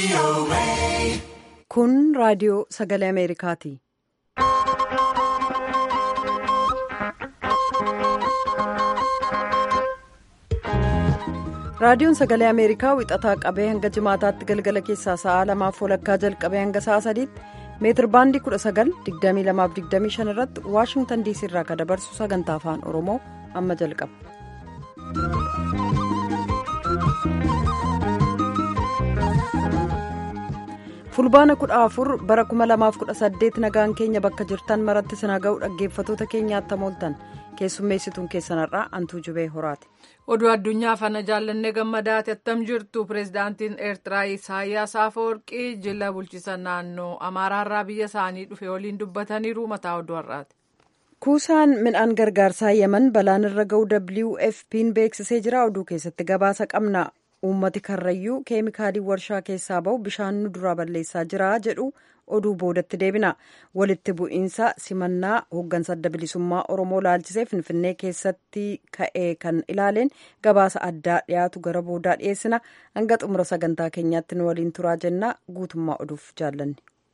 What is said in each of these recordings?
Kun raadiyoo sagalee Ameerikaati. Raadiyoon sagalee Ameerikaa wixataa qabee hanga jimaataatti galgala keessaa sa'aa lamaaf walakkaa jalqabee hanga sa'aa sadiitti meetir baandii 19,2225 irratti Waashingtan diisii irraa kan dabarsu sagantaa afaan Oromoo amma jalqaba. fulbaana 14 bara 2018 nagaan keenya bakka jirtan maratti sinaa ga'u dhaggeeffatoota keenyaatti mooltan keessummeessituun keessanarraa antuu jubee horaati. oduu addunyaa fana jaallannee gammadaati attam jirtu pireezidaantiin eertiraa isaayyaas afawarqii jila bulchiisa naannoo amaaraarraa biyya isaanii dhufe waliin dubbataniiru mataa oduu har'aati. kuusaan midhaan gargaarsaa yeman balaan irra ga'u wfp'n beeksisee jira oduu keessatti gabaasa qabna. uummati karrayyuu keemikaalii warshaa keessaa bahu bishaan nu duraa balleessaa jira jedhu oduu boodatti deebina walitti bu'iinsa simannaa hooggansa adda bilisummaa oromoo laalchisee finfinnee keessatti ka'ee kan ilaaleen gabaasa addaa dhiyaatu gara boodaa dhiyeessina hanga xumura sagantaa keenyaatti nu waliin turaa jenna guutummaa oduuf jaallanne.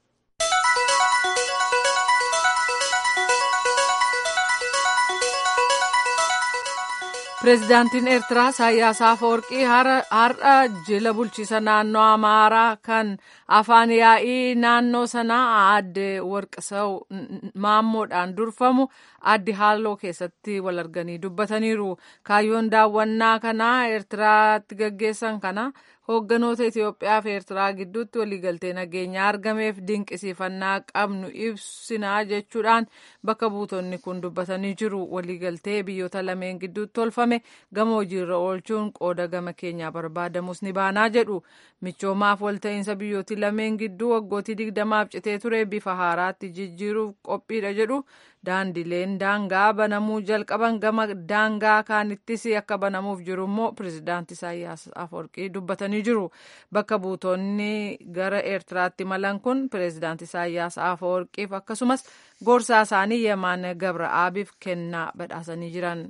pireezidaantiin eertiraa isaayyaas afawarqii har'a jila bulchiisa naannoo amaaraa kan afaan yaa'ii naannoo sanaa aadde warqisaw maammoodhaan durfamu addi haaloo keessatti wal arganii dubbataniiru kaayyoon daawwannaa kanaa eertiraatti gaggeessan kana hoogganoota itiyoophiyaa fi eertiraa gidduutti waliigaltee nageenyaa argameef dinqisiifannaa qabnu ibsinaa jechuudhaan bakka buutonni kun dubbatanii jiru waliigaltee biyyoota lameen gidduutti tolfame gama hojiirra oolchuun qooda gama keenyaa barbaadamus ni baanaa jedhu michoomaaf walta'iinsa biyyooti lameen gidduu waggootii digdamaaf citee ture bifa haaraatti jijjiiruuf qophiidha jedhu daandileen daangaa banamuu jalqaban gama daangaa kaanittis akka banamuuf jiru immoo pireezidaanti isaayyaas afawarqii dubbatanii jiru bakka buutonni gara eertiraatti malan kun pireezidaanti isaayyaas afawarqiif akkasumas gorsaa isaanii yemaan gabra'aabiif kennaa badhaasanii jiran.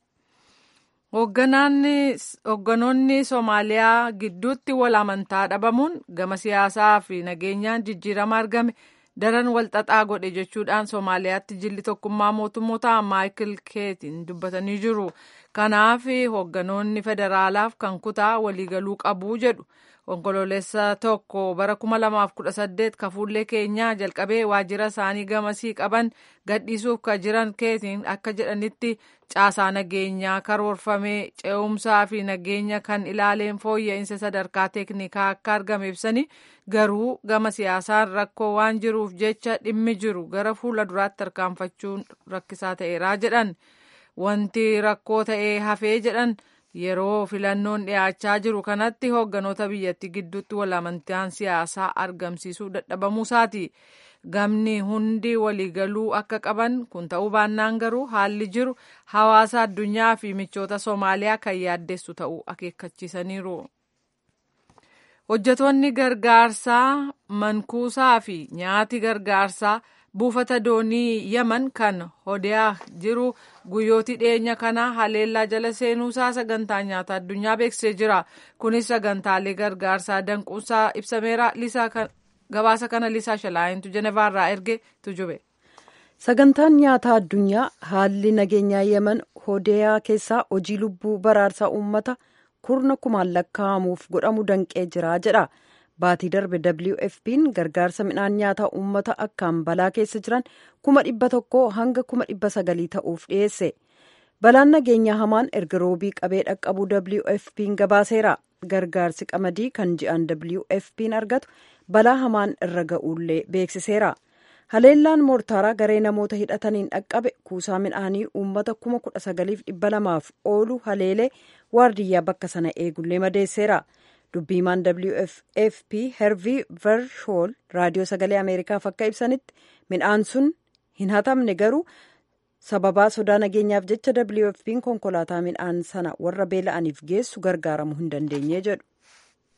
hoogganoonni soomaaliyaa gidduutti wal amantaa dhabamuun gama siyaasaa fi nageenyaan jijjiirama argame daran walxaxaa godhe jechuudhaan soomaaliyaatti jilli tokkummaa mootummoota maayikil keetiin dubbatanii jiru kanaaf hoogganoonni federaalaaf kan kutaa waliigaluu qabuu jedhu onkoloolessa tokko bara 2018 kafuullee keenyaa jalqabee waajjira isaanii gamasii qaban gadhiisuuf kan jiran keetiin akka jedhanitti caasaa nageenyaa karoorfamee ce'umsaa fi nageenya kan ilaaleen fooyya'insa sadarkaa teeknikaa akka argame ibsanii garuu gama siyaasaan rakkoo waan jiruuf jecha dhimmi jiru gara fuula duraatti tarkaanfachuun rakkisaa ta'eeraa jedhan wanti rakkoo ta'ee hafee jedhan. yeroo filannoon dhiyaachaa jiru kanatti hoogganoota biyyattii gidduutti wal amantaan siyaasaa argamsiisuu dadhabamuusaati gamni hundi waliigaluu akka qaban kun ta'uu baannaan garuu haalli jiru hawaasa addunyaa fi michoota soomaaliyaa kan yaaddessu ta'uu akeekkachiisaniiru. hojjetoonni gargaarsaa mankuusaa fi nyaati gargaarsaa. buufata doonii yaman kan hodeyaa jiru guyyootii dhiyeenya kana haleellaa jala seenuusaa sagantaa nyaata addunyaa beeksisee jira kunis sagantaalee gargaarsaa danquusaa ibsameera gabaasa kana lisaa shalaayintu jenevaarraa erge tujube. sagantaan nyaataa addunyaa haalli nageenyaa yeman hodeyaa keessaa hojii lubbuu baraarsaa uummata kurna kumaan lakkaa'amuuf godhamu danqee jira jedha. baatii darbe wfp'n gargaarsa midhaan nyaataa uummata akkaan balaa keessa jiran kuma dhibba tokkoo hanga kuma dhibba sagalii ta'uuf dhiyeesse balaan nageenyaa hamaan erga roobii qabee dhaqqabuu wfp'n gabaaseera gargaarsi qamadii kan ji'an wfp'n argatu balaa hamaan irra ga'uullee beeksiseera haleellaan moortaaraa garee namoota hidhataniin dhaqqabe kuusaa midhaanii uummata kuma kudha sagaliif dhibba lamaaf oolu haleelee waardiyyaa bakka sana eegullee madeesseera. dubbiimaan wfp hervii vershool raadiyoo sagalee ameerikaaf akka ibsanitti midhaan sun hin hatamne garuu sababaa sodaa nageenyaaf jecha wfp'n konkolaataa midhaan sana warra beela'aniif geessu gargaaramuu hin dandeenye jedhu.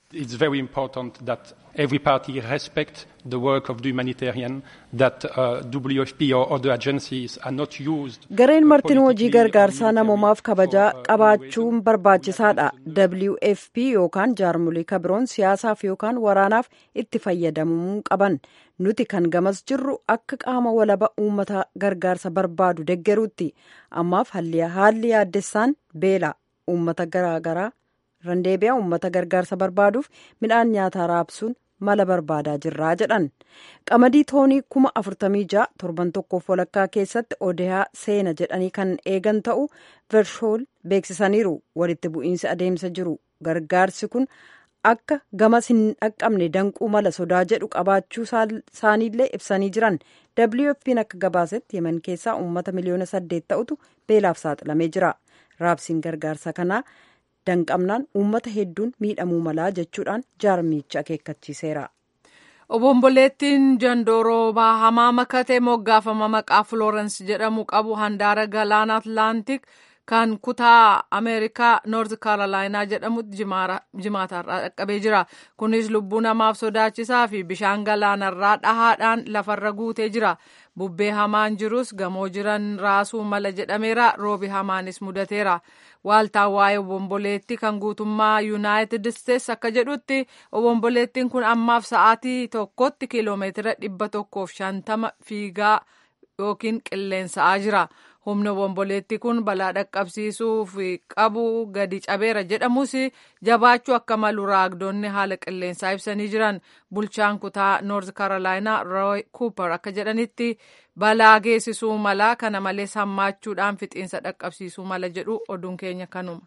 It's very important that every party respect the work of the humanitarian, that uh, WFP or other agencies are not used. Gareen martin hojii gargaarsaa namoomaaf kabajaa qabaachuun barbaachisaadha. WFP yookaan jaarmolii kabiroon siyaasaaf yookaan waraanaaf itti fayyadamuu qaban. Nuti kan gamas jirru akka qaama walaba uummata gargaarsa barbaadu deggeruutti. Ammaaf haalli yaaddessaan beela uummata garaagaraa randeebiyaa uummata gargaarsa barbaaduuf midhaan nyaataa raabsuun mala barbaadaa jirraa jedhan qamadii toonii kuma afurtamii ja'a torban tokkoof walakkaa keessatti odeyaa seena jedhanii kan eegan ta'u vershool beeksisaniiru walitti bu'iinsi adeemsa jiru gargaarsi kun akka gamas hin dhaqqabne danquu mala sodaa jedhu qabaachuu isaaniillee ibsanii jiran wfp'n akka gabaasetti yemen keessaa uummata miliyoona saddeet ta'utu beelaaf saaxilamee jira raabsiin gargaarsa kanaa danqamnaan uummata hedduun miidhamuu malaa jechuudhaan jaarmichi akeekkachiiseera. obomboleettiin jandooroobaa hamaa makatee moggaafama maqaa Florence jedhamu qabu handaara galaana Atlaantik kan kutaa Ameerikaa Noort Kaarolaayinaa jedhamutti jimaatarraa dhaqqabee jira. Kunis lubbuu namaaf sodaachisaa fi bishaan galaanarraa dhahaadhaan lafarra guutee jira. Bubbee hamaan jirus gamoo jiran raasuu mala jedhameera. Roobi hamaanis mudateera. Waaltaan waa'ee obomboleettii kan guutummaa Yuunaayitid Isteets akka jedhutti obomboleettiin kun ammaaf sa'aatii tokkotti kiiloomeetira dhibba tokkoof shantama fiigaa yookiin qilleensa'aa jira. Humni obomboleettii kun balaa dhaqqabsiisuuf qabu gadi cabeera jedhamus jabaachuu akka malu raagdonni haala qilleensaa ibsanii jiran bulchaan kutaa Noort Kaarolaayinaa Rooy Kuuper akka jedhanitti balaa geessisuu mala kana malees hammaachuudhaan fixiinsa dhaqqabsiisuu mala jedhu oduun keenya kanuma.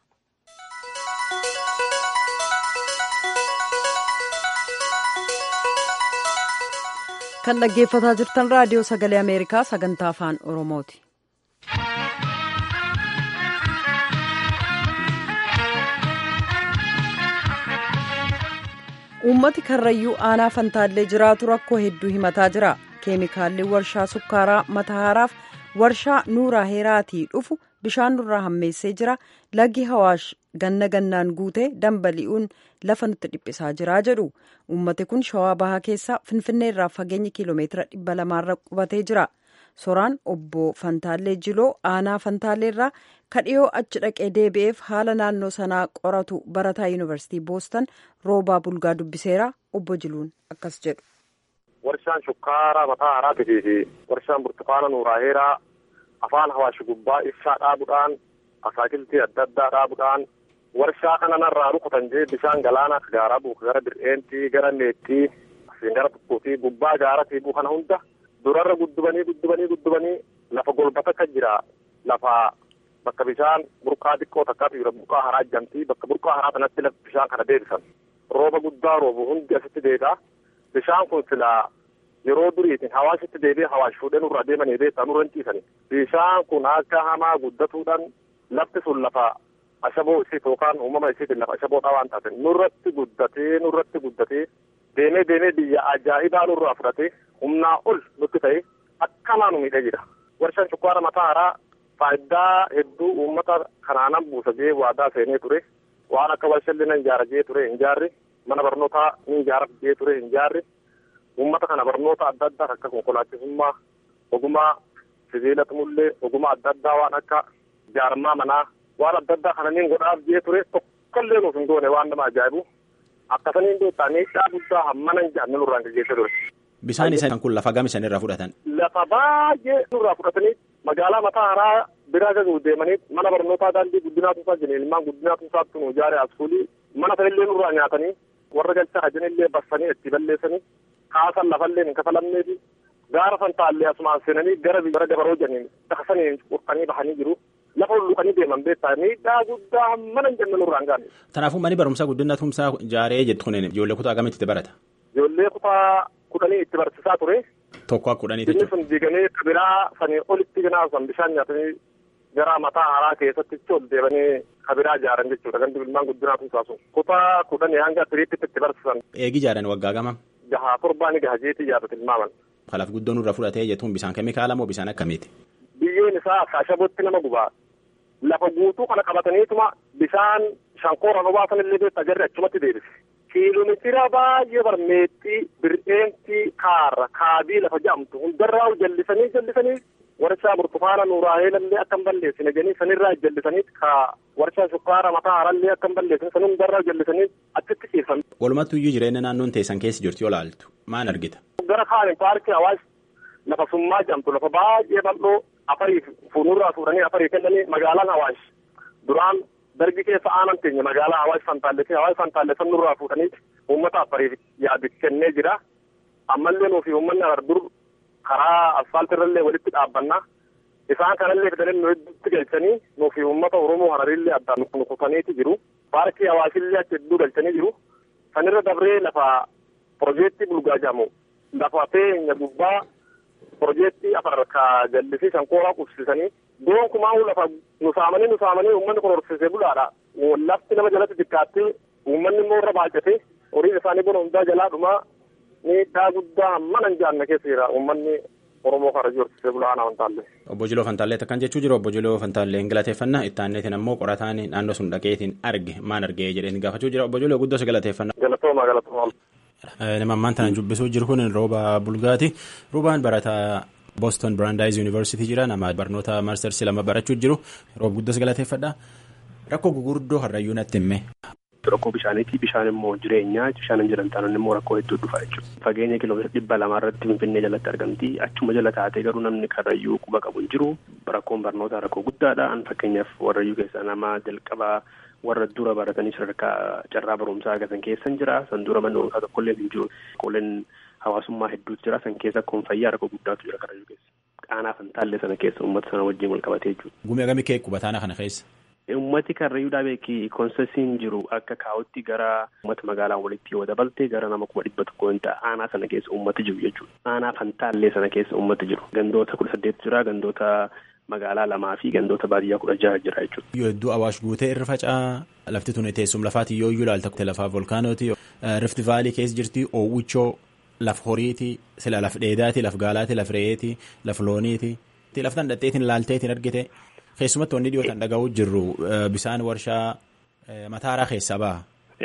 kan dhaggeeffataa jirtan raadiyoo sagalee ameerikaa sagantaa afaan oromooti. uummati karrayyuu aanaa fantaallee jiraatu rakkoo hedduu himataa jira keemikaalli warshaa sukkaaraa matahaaraaf warshaa nuuraa heeraatii dhufu bishaan nurraa hammeessee jira laggi hawaash ganna gannaan guutee dambali'uun lafa nutti dhiphisaa jira jedhu uummati kun shawaa bahaa keessaa finfinnee irraa fageenya kiiloomeetira dhibba lamaarra qubatee jira soraan obbo fantaallee jiloo aanaa fantaallee irraa kadhiyoo achi dhaqee deebi'eef haala naannoo sanaa qoratu barataa yuunivarsiitii boostan roobaa bulgaa dubbiseera obbo jiluun akkas jedhu. warshaan shukkaaraa mataa haraatii fi warshaan burtukaana nuuraa heeraa afaan hawaashi gubbaa ibsaa dhaabuudhaan asaakiltii adda addaa dhaabuudhaan warshaa kana narraa rukutan jee bishaan galaanaa gaaraa buuka gara bir'eentii gara neettii asiin gara tokkootii gubbaa gaaratii buu kana hunda durarra guddubanii guddubanii guddubanii lafa golbata kan jira lafa bakka bishaan burqaa xiqqoo takkaatu jira burqaa haraa jamtii bakka burqaa haraa kanatti bishaan kana deebisan rooba guddaa roobu hundi asitti deebi'a bishaan kun silaa yeroo duriitiin hawaasitti deebi'ee hawaash fuudhee nurra deemanii beektaa nurra hin ciisani bishaan kun akka hamaa guddatuudhaan lafti sun lafa ashaboo isiit yookaan uumama isiitiin lafa ashaboodhaa waan taate nurratti guddatee nurratti guddatee deemee deemee biyya ajaa'ibaa nurraa fudhatee humnaa ol nutti ta'e akkanaa nu miidhee jira warshaan shukkaara mataa haraa faayidaa hedduu uummata kanaanan buusa jee waadaa seenee ture waan akka warshalli nan ijaara jee ture hin jaarri mana barnootaa ni ijaara jee ture hin jaarri uummata kana barnoota adda addaa akka konkolaachisummaa ogummaa sibiila tumullee ogummaa adda addaa waan akka ijaarmaa manaa waan adda addaa kana niin godhaaf jee ture tokkollee nuuf hin goone waan nama ajaa'ibu akkasaniin beektaa miidhaa guddaa hammana hin jaanne nurraan gaggeessa ture. Bishaan isaan kun lafa gam isaan irraa fudhatan. Lafa baay'ee nurraa fudhatanii magaalaa mataa haraa biraa gaguu deemanii mana barnootaa daandii guddinaa tuusaa jiran ilmaan guddinaa tuusaatti nu ijaare askuulii mana sanillee nurraa nyaatanii warra galchaa hajanillee bassanii itti balleessanii kaasan lafallee hin kafalamnee fi gaara fantaallee asumaan seenanii gara gara dabaroo janiin daksanii qurxanii bahanii jiru. lafa hulluqanii deeman beektaa miidhaa guddaa hammana hin jenne nurraan gaane. Kanaafuu manni barumsaa guddina tumsaa ijaaree jettu kun ijoollee kutaa akkamitti itti barata? Ijoollee kutaa kudhanii itti barsiisaa ture. Tokko akka kudhanii Inni sun diigamee kabiraa sanii olitti ganaasan bishaan nyaatanii gara mataa haraa keessatti ol deebanii kabiraa ijaaran jechuudha gandi ilmaan guddinaa tumsaa sun. Kutaa kudhanii hanga tiriitti itti barsiisan. Eegi ijaaran waggaa gama? Jahaa torbaani gahajeetii ijaarrate ilmaaman. Kalaaf guddoon irra fudhatee jettuun bishaan keemikaala moo bishaan akkamiiti? Biyyeen isaa ashabootti nama gubaa. lafa guutuu kana qabataniituma bishaan shankooraan obaasan illee beektaa jarri achumatti deebise kiiloomeetira baay'ee barmeexxii bir'eentii kaarra kaabii lafa jedhamtu hundarraa jallisanii jallisanii warshaa burtukaana nuuraaheelallee akka hin balleessine jedhanii sanirraa jallisanii ka warshaa shukkaara mataa harallee akka hin balleessine san hundarraa jallisanii achitti ciifan. Walumattuu iyyuu jireenya naannoon teessan keessa jirti yoo laaltu maal argita? Gara kaaniin paarkii hawaasaa lafa summaa jedhamtu lafa baay'ee bal'oo afarii fuuldurraa fuudhanii afarii kennanii magaalaan hawaash duraan darbi keessa aanan teenya magaalaa hawaash fantaallee hawaash fantaallee san nurraa fuudhanii uummata afariif yaadu kennee jira ammallee nuufi uummanni dur karaa asfaaltirrallee walitti dhaabbannaa isaan kanallee fidanii nu hedduutti galchanii nuufi uummata oromoo hararillee addaan nukutaniiti jiru paarkii hawaashillee achi hedduu galchanii jiru sanirra dabree lafa piroojeektii bulgaa jedhamu lafa teenya gubbaa piroojeektii afar ka jallisii shankooraa qubsisanii gonkumaa lafa nusaamanii nusaamanii uummanni kun horsiisee bulaadha lafti nama jalatti xiqqaatti uummanni immoo irra baay'ate horiin isaanii bona hundaa jalaa dhumaa miidhaa guddaa mana hin jaanne keessa jira uummanni oromoo karajii horsiisee bulaa ana fantaallee. Obbo Jiloo Fantaallee akkan jechuu jiru obbo Jiloo Fantaallee galateeffannaa itti aanneetiin ammoo qorataan naannoo sun dhaqeetiin arge maan argee jedheen gaafachuu jira obbo Jiloo guddoo si galateeffannaa. Galatooma galatooma. Nama ammaan tana dubbisuu jiru kun rooba bulgaati. Roobaan barataa Boston Brandeis University jira nama barnoota maastarsi lama barachuu jiru roob guddoo si galateeffadha. Rakkoo gurguddoo har'ayyuu natti himme. Rakkoo bishaaniiti. Bishaan immoo jireenyaa. Bishaan hin jiran taanaan immoo rakkoo hedduu dhufa jechuudha. Fageenya kiiloomeetira dhibba lamaa irratti Finfinnee jalatti argamti. Achuma jala taatee garuu namni karrayyuu quba qabu hin jiru. Rakkoon barnootaa rakkoo guddaadha. Fakkeenyaaf warrayyuu keessaa nama jalqabaa warra dura baratanii sadarkaa carraa barumsaa argatan keessa hin jira. San dura mana barumsaa tokkollee hin jiru. Qooleen hawaasummaa hedduutu jira. San keessa kun fayyaa rakkoo guddaatu jira karrayyuu keessa. Qaanaa fantaallee sana keessa uummata sana wajjin wal qabatee jechuudha. Gumii agamii kee qubataana kana keessa. Uummati karrayyuudhaa beeki koonsesiin jiru akka kaa'utti gara uummata magaalaa walitti yoo dabalte gara nama kuma dhibba tokko hin ta'a aanaa sana keessa uummati jiru jechuudha. Aanaa fantaallee sana keessa uummati jiru. Gandoota kudha saddeet jira gandoota magaalaa lamaa fi gandoota baadiyyaa kudha jaha jira jechuudha. Yoo hedduu awaash guutee irra faca'aa lafti tuni teessum lafaati yoo iyyuu ilaalta lafaa volkaanooti rifti vaalii keessa jirti oowwichoo laf horiiti sila laf dheedaati laf gaalaati laf re'eeti laf looniiti laftan dhadheetiin laalteetiin argite. Keessumatti wanni dhiyootan dhaga'uu jirru bisaan warshaa mataaraa keessaa baha.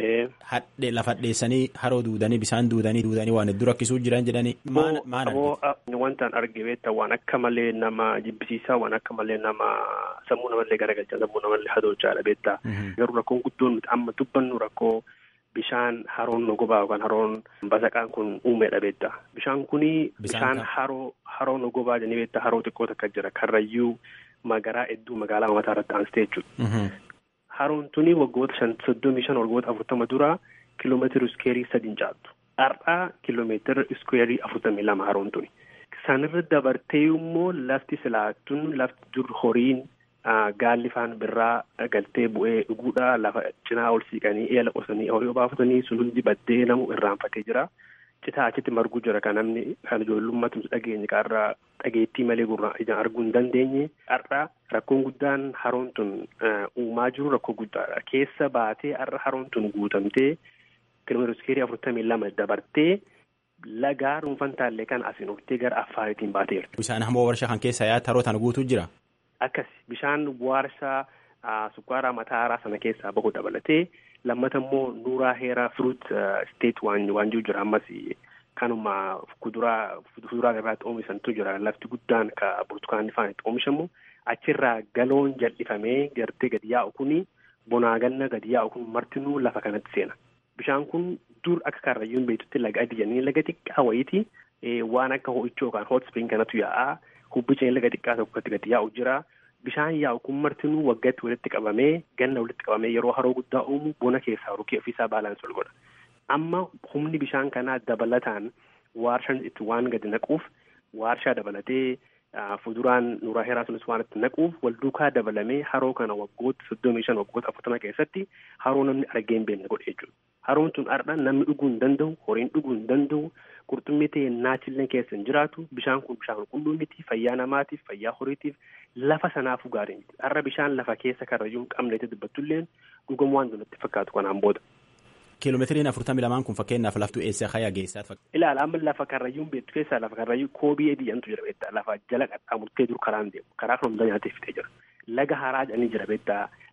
Lafa dheessanii haroo duudanii bisaan duudanii duudanii waan hedduu rakkisuu jiran jedhanii maal argite? Wantaan arge beektaa waan akka malee nama jibbisiisaa waan akka malee nama sammuu namallee garagalchaa sammuu namallee hadochaadha beektaa. Garuu rakkoon guddoon nuti amma dubbannu rakkoo bishaan haroon nogobaa yookaan haroon basaqaan kun uumeedha beektaa. Bishaan kuni bishaan haroo haroo nogobaa jedhanii beektaa haroo xiqqoo takka jira karrayyuu. Magaraa hedduu magaalaa mataa irratti aansitee jechuudha. Haroon tuni waggoota shan soddomii shan waggoota afurtama dura kiiloomeetira iskeerii sadiin caaltu. Har'aa kiiloomeetira iskeerii afurtamii lama haroon tuni. Sanirra dabartee immoo lafti silaatun lafti dur horiin gaalli faan birraa galtee bu'ee dhuguudha lafa cinaa ol siiqanii eela qosanii horii obaafatanii sun hundi baddee namu irraanfatee jira. Citaa achitti marguu jira kan namni kan ijoollummaatti dhageenye qarraa dhageettii malee gurra ijaan arguu hin dandeenye har'a rakkoon guddaan haroon tun uumaa jiru rakkoo guddaadha. Keessa baatee har'a haroon tun guutamtee kiiloomeetira iskeerii afurtamii lama dabartee lagaa dhuunfan taallee kan asiin ooltee gara affaariitiin baateera. Bishaan hamoo warshaa kan keessa yaa'aa haroo tana guutuu jira. Akkas bishaan warshaa sukkaaraa mataaraa sana keessaa bahu dabalatee. lammata immoo nuuraa heeraa firuut isteet waan jiru jira ammas kanuma kuduraa fuduraa irraatti oomishantu jira lafti guddaan ka burtukaanni faan itti oomishamu achirraa galoon jal'ifamee gartee gadi yaa'u kuni bonaa ganna gadi yaa'u kun martinuu lafa kanatti seena bishaan kun dur akka karrayyuun beektutti laga adii laga xiqqaa wayiiti waan akka ho'ichoo yookaan hot spring kanatu yaa'aa hubbiceen laga xiqqaa tokkotti gadi yaa'u jira. Bishaan yaa'u kun martinuu waggaatti walitti qabamee ganna walitti qabamee yeroo haroo guddaa uumu bona keessaa rukee ofiisaa baalaansi ol godha. Amma humni bishaan kanaa dabalataan waarshaan itti waan gadi naquuf waarshaa dabalatee fuduraan nuuraa heeraa sunis waan itti naquuf wal duukaa dabalamee haroo kana waggoota soddomii shan waggoota afurtama keessatti haroo namni argee hin beekne godhe jechuudha. Haroon tun har'a namni dhuguu hin danda'u, horiin dhuguu hin danda'u, qurxummii ta'e naachillee keessa hin jiraatu. Bishaan kun bishaan qulqulluu miti fayyaa namaatiif, fayyaa horiitiif lafa sanaafuu gaarii miti. Har'a bishaan lafa keessa karrayyuu hin qabneeti dubbattulleen dhugamu waan natti fakkaatu kanaan booda. Kiiloomeetiriin afurtamii lamaan kun fakkeenyaaf laftu eessa hayaa geessaat fakkaata. Ilaala amma lafa karrayyuun beektu keessaa lafa karrayyuu koobii adii jedhamtu jira beektaa lafa jala qaxxaamurtee dur karaan deemu karaa kan hundaa nyaatee fitee jira. Laga haraa jedhanii jira beektaa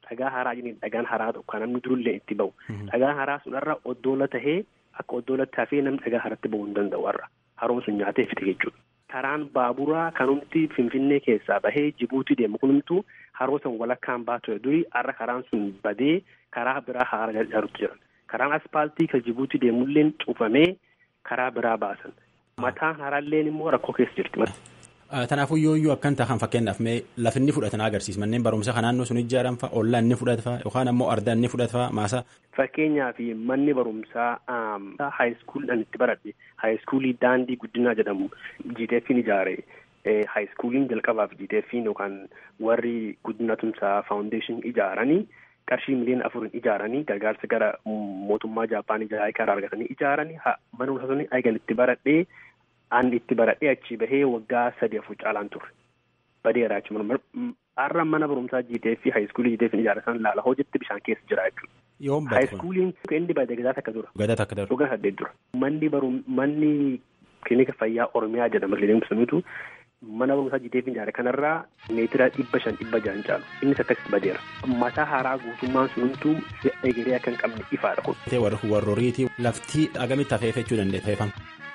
dhagaa haraa jedhanii dhagaan haraa tokko kan namni durullee itti bahu. Dhagaan haraa sunarra oddoola tahee akka oddoolatti hafee namni dhagaa haratti bahuu hin danda'u har'a. Haroon sun nyaatee fite jechuudha. Karaan baaburaa kanumti Finfinnee keessaa bahee Jibuutii deemu kunumtu haroo san walakkaan baatu durii har'a karaan sun badee karaa biraa haara ijaarutti jiran. Karaan aspaaltii kan Jibuutii deemulleen cufamee karaa biraa baasan. Mataan haraalleen immoo rakkoo keessa jirti. Kanaafuu yooyyuu akkan tahan fakkeenyaaf mee lafi inni fudhatan agarsiisa manneen barumsaa kan naannoo sun ijaaran fa'a ollaa inni fudhata fa'a yookaan ammoo ardaa inni fudhata fa'a maasaa. Fakkeenyaaf manni barumsaa haayiskuuliidhaan itti baradhe haayiskuulii daandii guddinaa jedhamu GTF'n ijaare haayiskuuliin jalqabaaf GTF'n yookaan warri guddina tumsaa faawundeeshin ijaaranii qarshii miliyoona afurin ijaaranii gargaarsa gara mootummaa Jaappaan ijaaranii karaa argatanii ijaaranii mana barumsaa sun eegan itti baradhee an itti baradhee achi bahee waggaa sadi afur caalaan turre badeera jechuudha har'a mana barumsaa GTF haayiskuulii GTF ijaaratan laala hojiitti bishaan keessa jira jechuudha. Yoom bade Haayiskuuliin inni bade gadaa takka dura. Gadaa takka dura. Dhugaa saddeet dura. Manni barum manni kilinika fayyaa Oromiyaa jedhama kilinika sunitu mana barumsaa GTF ijaare kanarraa meetira dhibba shan dhibba jahan caalu innis akkasitti badeera. Mataa haaraa guutummaan sunumtuu egeree akka hin qabne ifaadha kun. Warrooriitii laftii agamitti hafeeffachuu dandeenya feefama.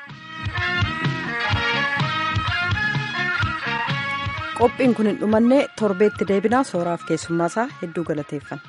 qophiin kun hin dhumanne torbeetti deebinaa sooraaf keessummaasaa hedduu galateeffanna.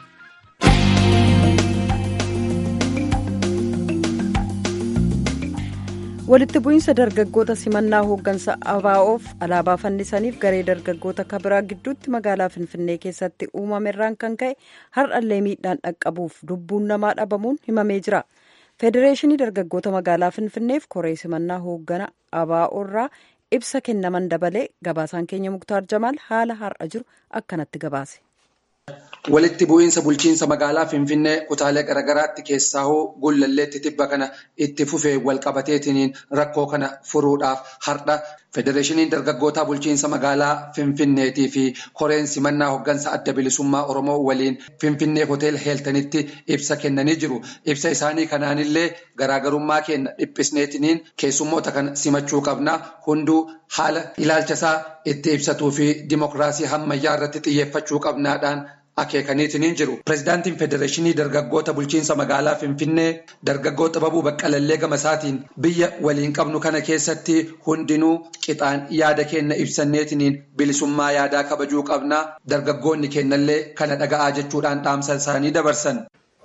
walitti bu'iinsa dargaggoota simannaa hooggansa abaa'oof alaabaa fannisaniif garee dargaggoota kabiraa gidduutti magaalaa finfinnee keessatti uumamerraan kan ka'e har'allee miidhaan dhaqqabuuf lubbuun namaa dhabamuun himamee jira. federeeshinii dargaggoota magaalaa finfinneef koree simannaa hooggana abaa'oorraa ibsa kennaman dabalee gabaasaan keenya muktaar jamaal haala har'a jiru akkanatti gabaase. Walitti bu'iinsa bulchiinsa magaalaa Finfinnee kutaalee garaagaraatti keessaa hoo gullalleetti tibba kana itti fufee walqabateetiniin rakkoo kana furuudhaaf har'a federeeshiniin dargaggootaa bulchiinsa magaalaa Finfinneetii fi koreen simannaa hooggansa adda bilisummaa Oromoo waliin Finfinnee hotel heeltanitti ibsa kennanii jiru. Ibsa isaanii kanaanillee garaagarummaa keenya dhiphisneetiniin keessummoota kana simachuu qabna. Hunduu haala ilaalchasaa itti ibsatuu fi dimokiraasii hammayyaa irratti xiyyeeffachuu qabnaadhaan akeekaniitiin jiru. Pireezidaantiin Federeeshinii Dargaggoota Bulchiinsa Magaalaa Finfinnee dargaggoo Xababuu Baqqalallee Gamasaatiin biyya waliin qabnu kana keessatti hundinuu qixaan yaada keenya ibsanneetiniin bilisummaa yaadaa kabajuu qabna. Dargaggoonni keenyallee kana dhaga'aa jechuudhaan dhaamsa isaanii dabarsan.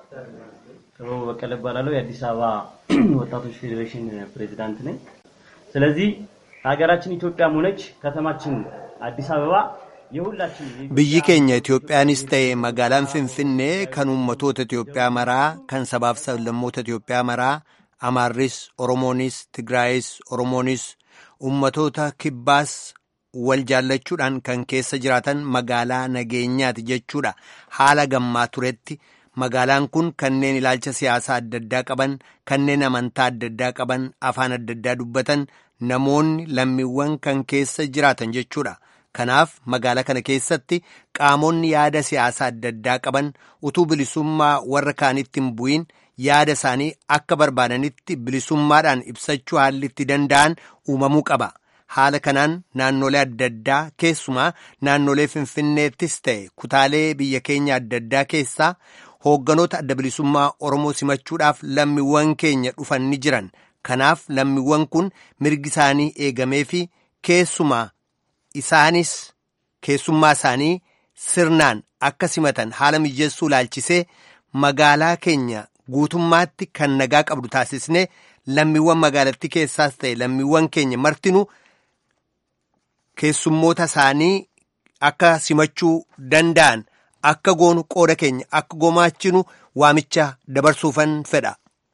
ጥበቡ በቀለ እባላለሁ የአዲስ አበባ ወጣቶች ፌዴሬሽን ፕሬዚዳንት ነኝ። ስለዚህ ሀገራችን ኢትዮጵያም ሆነች ከተማችን አዲስ አበባ Biyyi keenya Itoophiyaanis ta'e magaalaan Finfinnee kan uummatoota Itoophiyaa maraa, kan sabaaf sablammoota Itoophiyaa maraa, Amaarris, Oromoonis, Tigraayis, Oromoonis, uummatoota kibbaas wal jaallachuudhaan kan keessa jiraatan magaalaa nageenyaati jechuudha. Haala gammaa turetti magaalaan kun kanneen ilaalcha siyaasaa adda addaa qaban, kanneen amantaa adda addaa qaban, afaan adda addaa dubbatan, namoonni lammiiwwan kan keessa jiraatan jechuudha. Kanaaf magaalaa kana keessatti qaamonni yaada siyaasaa adda addaa qaban utuu bilisummaa warra kaanitti hin bu'in yaada isaanii akka barbaadanitti bilisummaadhaan ibsachuu haalli itti danda'an uumamuu qaba. Haala kanaan naannolee adda addaa keessumaa naannolee Finfinneettis ta'e kutaalee biyya keenya adda addaa keessaa hoogganoota adda bilisummaa Oromoo simachuudhaaf lammiiwwan keenya dhufan ni jiran. Kanaaf lammiiwwan kun mirgi isaanii eegamee fi keessumaa. Isaanis keessummaa isaanii sirnaan akka simatan haala mijeessuu ilaalchisee magaalaa keenya guutummaatti kan nagaa qabdu taasisnee lammiiwwan magaalattii keessaas ta'e lammiiwwan keenya martinuu keessummoota isaanii akka simachuu danda'an akka goonu qooda keenya akka gumaachinu waamicha dabarsuufan fedha.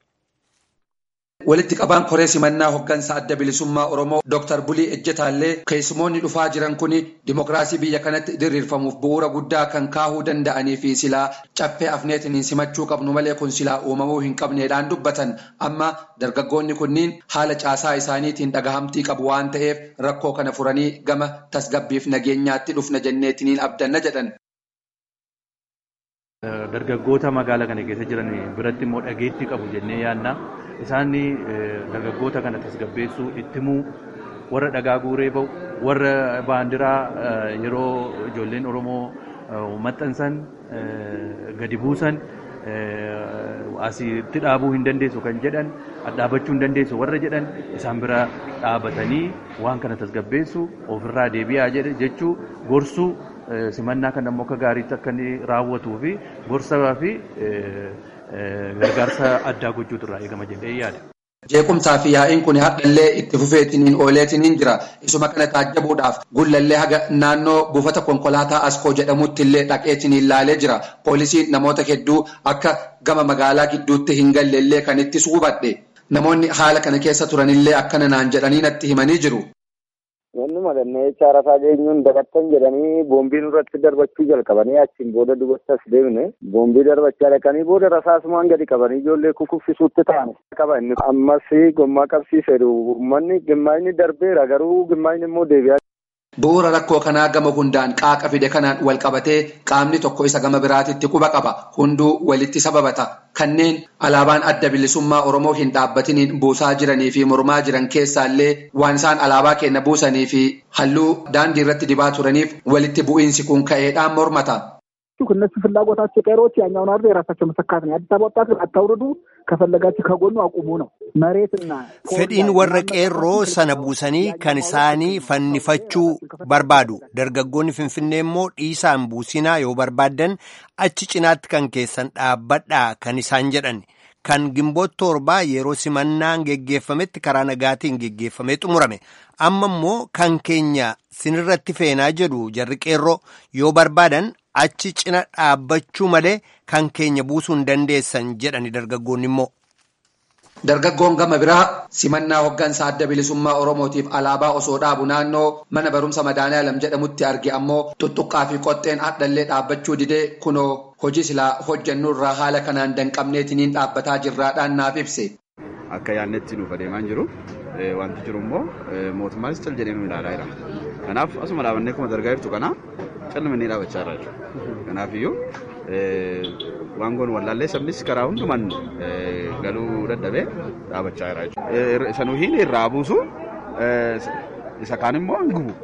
Walitti qabaan koree simannaa hooggansa adda bilisummaa Oromoo Dr. Bulii Ejjetaallee keessumoonni dhufaa jiran kun dimokiraasii biyya kanatti diriirfamuuf bu'uura guddaa kan kaahuu danda'anii fi silaa caffee afneetiniin simachuu qabnu malee kun silaa uumamuu hin qabneedhaan dubbatan amma dargaggoonni kunniin haala caasaa isaaniitiin dhagahamtii qabu waan ta'eef rakkoo kana furanii gama tasgabbiif nageenyaatti dhufna jenneetiniin abdanna jedhan. Dargaggoota magaalaa kana keessa jiran biratti immoo dhageettii qabu jennee yaadna. Isaan dargaggoota kana tasgabbeessuu ittimuu warra dhagaa guuree bahu warra baandiraa yeroo ijoolleen Oromoo maxxansan gadi buusan asitti dhaabuu hin dandeessu kan jedhan dhaabachuu hin dandeessu warra jedhan isaan bira dhaabatanii waan kana tasgabbeessu ofirraa deebi'aa jechuu gorsuu simannaa kan ammoo akka gaariitti akka inni raawwatuu fi gorsaa fi gargaarsa addaa gochuutu irraa eegama jedhee yaada. Jeequmsaa fi yaa'iin kun hadhallee itti fufeetiniin ooleetiniin jira. Isuma kana taajjabuudhaaf gullallee haga naannoo buufata konkolaataa Askoo jedhamutti illee dhaqeetiniin laalee jira. Poolisiin namoota hedduu akka gama magaalaa gidduutti hin galleellee kan itti suubadhe. Namoonni haala kana keessa turanillee akkana naan jedhanii natti himanii jiru. Wanni madanneecha arafaa geenyuun dabartan jedhanii boombii nurratti darbachuu jalqabanii achiin booda dubartas deemne boombii darbachaa dhaqanii booda rasaasumaan gadi qabanii ijoollee kukuffisuutti ta'an qaba inni ammas gommaa qabsiisedhu uummanni gimmaayini darbeera garuu gimmaayini immoo deebi'aa. Bu'uura rakkoo kanaa gama hundaan qaaqa fide kanaan wal qabatee qaamni tokko isa gama biraatitti quba qaba. Hunduu walitti sababata. Kanneen alaabaan adda bilisummaa Oromoo hin dhaabbatiniin buusaa jiranii fi mormaa jiran keessaallee waan isaan alaabaa keenya buusanii fi halluu daandii irratti dibaa turaniif walitti bu'iinsi kun ka'eedhaan mormata. እነሱ ፍላጎታቸው ቀሮች ያኛውን አርዶ የራሳቸው መሰካት ነው። የአዲስ አበባ ወጣት አታውርዱ፣ ከፈለጋችሁ ከጎኑ አቁሙ ነው። መሬትና fedhiin warra qeerroo sana buusanii kan isaanii fannifachuu barbaadu dargaggoonni finfinnee immoo dhiisaan buusinaa yoo barbaaddan achi cinaatti kan keessan dhaabbadhaa kan isaan jedhan kan gimboota torbaa yeroo simannaan geggeeffametti karaa nagaatiin geggeeffamee xumurame amma immoo kan keenya sinirratti feenaa jedhu jarri qeerroo yoo barbaadan achi cina dhaabbachuu malee kan keenya buusuu hin dandeessan jedhani dargaggoonni immoo. Dargaggoon gama biraa simannaa hoggansa adda bilisummaa Oromootiif alaabaa osoo dhaabu naannoo mana barumsa madaaniyaalam jedhamutti arge ammoo tuttuqqaa fi qoxxeen hadhallee dhaabbachuu didee kunoo hojii silaa hojjennu irraa haala kanaan danqabneetiniin dhaabbataa jirraadhaan naaf ibse. Akka yaadnetti nuuf adeemaa jiru wanti jiru immoo mootummaanis cal jedhee nu ilaalaa jira. Kanaaf asuma dhaabannee kuma dargaa jirtu kana calmannee dhaabachaa irra jiru. Kanaaf iyyuu waan goon wallaallee sabnis karaa hundumaan galuu dadhabee dhaabachaa jira jechuudha. Isa nuyi irraa buusu isa kaan immoo hin gubu.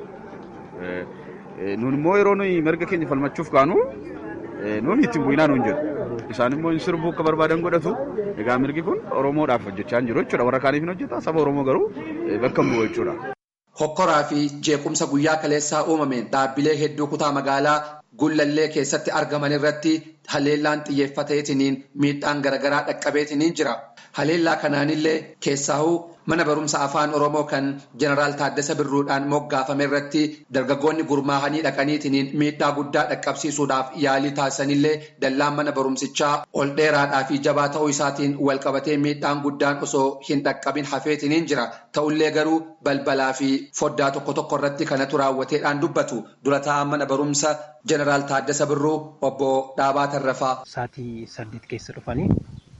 Nuun immoo yeroo nuyi mirga keenya falmachuuf kaanu nuun ittiin bu'inaa nuun jedhu. Isaan immoo hin sirbuu akka barbaadan godhatu. Egaa mirgi kun Oromoodhaaf hojjechaa hin jiru jechuudha. Warra kaaniif hin hojjeta. Saba Oromoo garuu bakka hin bu'u jechuudha. Hokkoraa fi jeequmsa guyyaa kaleessaa uumameen dhaabbilee hedduu kutaa magaalaa gullallee keessatti argaman irratti haleellaan xiyyeeffateetiniin miidhaan garaagaraa dhaqqabeetiniin jira. Haleellaa kanaanillee keessaahuu mana barumsa afaan Oromoo kan jeneraal Taaddasa Birruudhaan moggaafame irratti dargaggoonni gurmaahanii dhaqaniitiniin miidhaa guddaa dhaqqabsiisuudhaaf yaalii taasisanillee dallaan mana barumsichaa ol dheeraadhaa fi jabaa ta'uu isaatiin wal qabatee miidhaan guddaan osoo hin dhaqqabin hafeetiniin jira. Ta'ullee garuu balbalaa fi foddaa tokko tokko irratti kanatu raawwateedhaan dubbatu dura taa'an mana barumsa jeneraal Taaddasa Birruu obbo Dhaabaa Tarrafaa. Saatii saddeet keessa dhufanii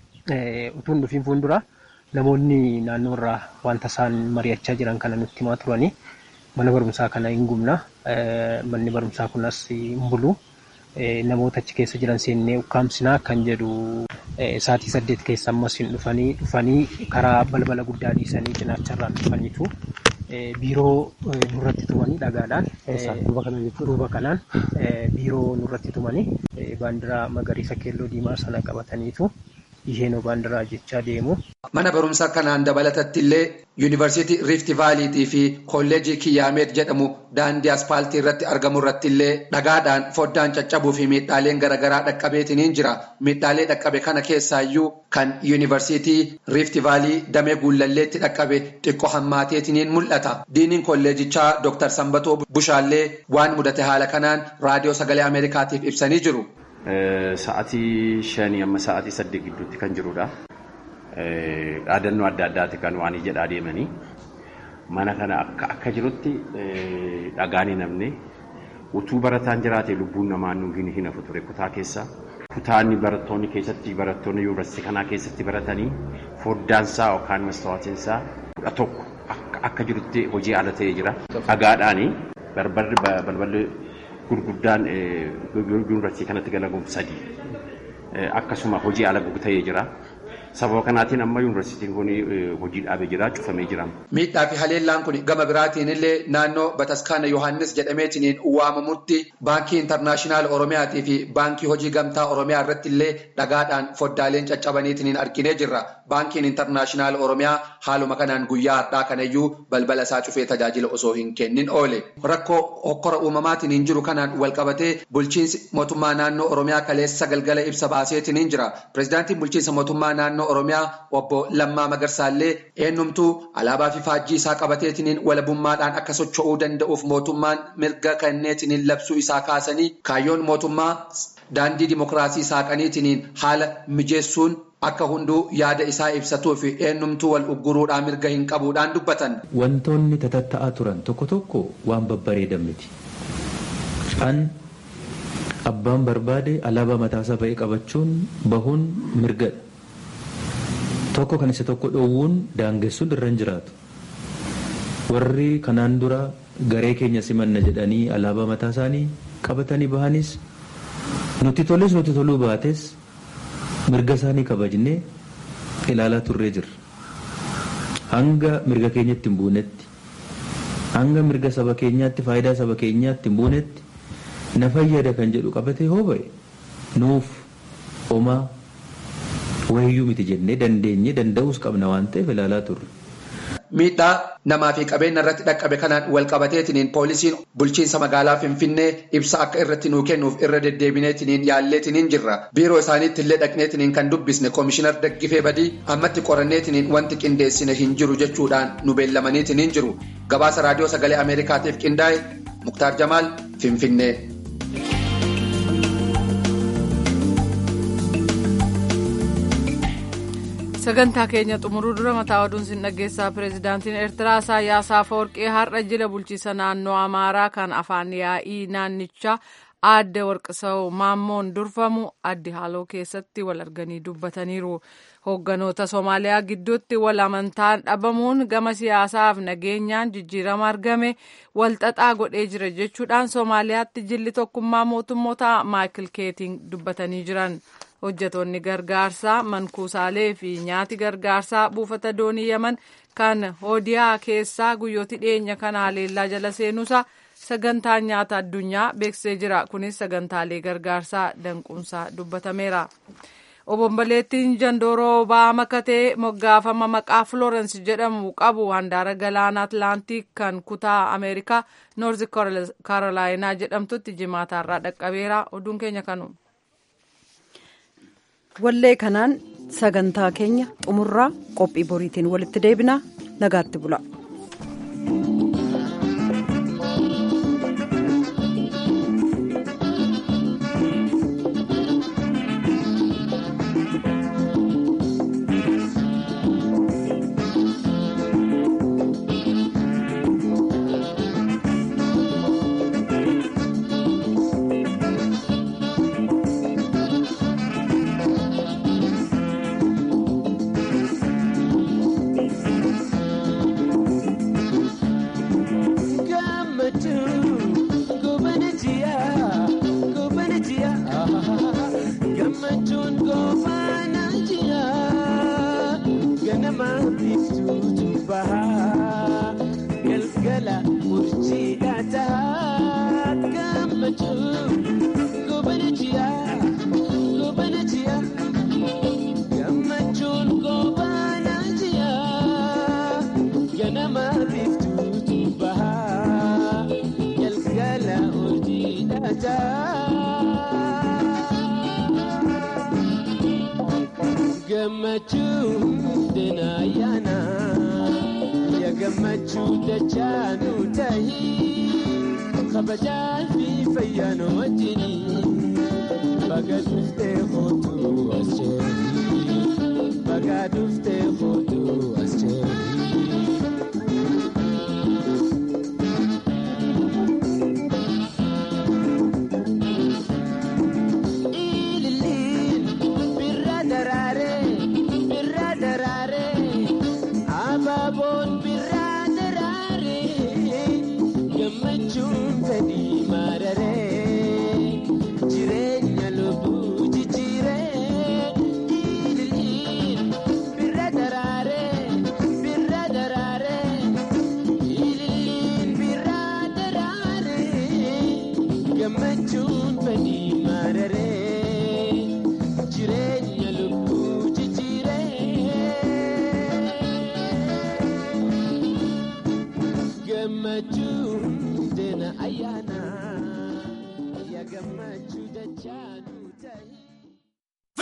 utuun dhufiin fuuldura namoonni naannoo irraa wanta isaan mari'achaa jiran kana nutti himaa turanii mana barumsaa kana hin gubna manni barumsaa kunas hin bulu namoota achi keessa jiran seennee ukkaamsinaa kan jedhu saatii saddeet keessa ammas hin dhufanii dhufanii karaa balbala guddaa dhiisanii cinaacharraan dhufaniitu biiroo nurratti tumanii dhagaadhaan duuba kanaan biiroo nurratti tumanii baandiraa magariisa keelloo diimaa sana qabataniitu isheenoo baandiraa jechaa deemu. Mana barumsaa kanaan dabalatatti illee yuunivarsiitii Riifti Vaaliitii fi kolleejii Kiyyaameet jedhamu daandii aspaaltii irratti argamu irratti illee dhagaadhaan foddaan caccabuu fi miidhaaleen garaagaraa dhaqqabeetiniin jira. Miidhaalee dhaqqabe kana keessaayyuu kan yuunivarsiitii Riifti Vaalii damee guullalleetti dhaqqabe xiqqoo hammaateetiniin mul'ata. Diiniin kolleejichaa Dr. Sambatoo Bushaallee waan mudate haala kanaan raadiyoo sagalee Ameerikaatiif ibsanii jiru. Sa'aatii shanii amma sa'aatii saddeet gidduutti kan jirudha. Dhaadannoo adda addaati kan waan jedhaa deemanii mana kana akka akka jirutti dhagaan hin hafne utuu barataan jiraate lubbuun namaa nu hin hafu ture kutaa keessa. Kutaanni barattoonni keessatti barattoonni yuunivarsiitii kanaa keessatti baratanii foddaansaa yookaan mastawaatinsaa kudha tokko akka jirutti hojii ala ta'ee jira. Dhagaadhaani balballi gurguddaan yuunivarsiitii kanatti galaguun sadii akkasuma hojii ala ta'ee jira. sababa kanaatiin amma yuunivarsiitiin kun hojii dhaabee jira cufamee jira. Miidhaa fi haleellaan kun gama biraatiin illee naannoo Bataskaana Yohaannis jedhameetiin waamamutti baankii intarnaashinaal Oromiyaatii fi baankii hojii gamtaa Oromiyaa irratti illee dhagaadhaan foddaaleen caccabaniitiin arginee jirra. Baankiin intarnaashinaal Oromiyaa haaluma kanaan guyyaa har'aa kanayyuu balbala isaa cufee tajaajila osoo hin kennin oole. Rakkoo hokkora uumamaatiin hin jiru kanaan walqabatee bulchiinsi mootummaa naannoo Oromiyaa kaleessa galgala ibsa baaseetiin hin jira. Pireezidaantiin bulchiinsa mootummaa naannoo Oromiyaa obbo Lammaa Magarsaallee eenyumtuu alaabaa fi faajjii isaa qabateetiin walabummaadhaan akka socho'uu danda'uuf mootummaan mirga kenneetiin labsuu isaa kaasanii kaayyoon mootummaa daandii dimokiraasii saaqaniitiin haala mijeessuun akka hunduu yaada isaa ibsatuu fi eenyumtuu wal ugguruudhaan mirga hin qabuudhaan dubbatan. Wantoonni tatatta'aa turan tokko tokko waan babbareedan miti. An abbaan barbaade alaabaa mataasaa ba'ee qabachuun bahuun mirgadha. Tokko kan isa tokko dhoowwuun daangessuun irra hin jiraatu. Warri kanaan dura garee keenya simanna jedhanii alaabaa mataa isaanii qabatanii bahanis nuti toles nuti toluu baates mirga isaanii kabajnee ilaalaa turree jirra. Hanga mirga keenyatti hin buunetti hanga mirga saba keenyaatti faayidaa saba keenyaatti hin buunetti na fayyada kan jedhu qabatee hoo ba'e nuuf homaa wayyuu miti jennee dandeenye danda'uus qabna waan ta'eef ilaalaa turre. Miidhaa namaa fi qabeenya irratti dhaqqabe kanaan wal qabateetiniin poolisiin bulchiinsa magaalaa Finfinnee ibsa akka irratti nuu kennuuf irra deddeebineetiniin yaalleetiniin jirra. Biiroo isaaniitti illee dhaqneetiniin kan dubbisne koomishinar Daggifee Badii ammatti qoranneetiniin wanti qindeessine hin jiru jechuudhaan nu beellamaniitiniin jiru. Gabaasa raadiyoo sagalee Ameerikaatiif qindaa'e Muktaar Jamaal Finfinnee. sagantaa keenya xumuruu dura mataa oduun sin dhageessaa pireezidaantiin eertiraa isaayyaas afawarqee har'a jila bulchiisa naannoo amaaraa kan afaan yaa'ii naannichaa aadde warqisawu maammoon durfamu addi haaloo keessatti wal arganii dubbataniiru hoogganoota soomaaliyaa gidduutti wal amantaan dhabamuun gama siyaasaaf nageenyaan jijjiirama argame walxaxaa godhee jira jechuudhaan soomaaliyaatti jilli tokkummaa mootummoota maayikil keetiin dubbatanii jiran. hojjetoonni gargaarsaa mankuusaalee fi nyaati gargaarsaa buufata doonii yaman kan hoodiyaa keessaa guyyooti dhiyeenya kana haleellaa jala seenuusaa sagantaan nyaata addunyaa beeksisee jira kunis sagantaalee gargaarsaa danquunsaa dubbatameera. obomboleettiin jandooroo ba'aa makatee moggaafama maqaa florens jedhamu qabu handaara galaana atlaantiik kan kutaa ameerikaa noorzi kaarolaayinaa jedhamtutti jimaataarraa dhaqqabeera oduun keenya kanuma. wallee kanaan sagantaa keenya xumurraa qophii boriitiin walitti deebinaa nagaatti bula. gammachuu denaayana ya gammachuu dachaanu tahii kabajaan fi fayyaano wajjini baga dhuftee kootu as jeerii baga dhuftee kootu as jeerii. jireenya lubbuu jijjiiree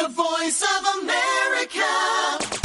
The voice of America.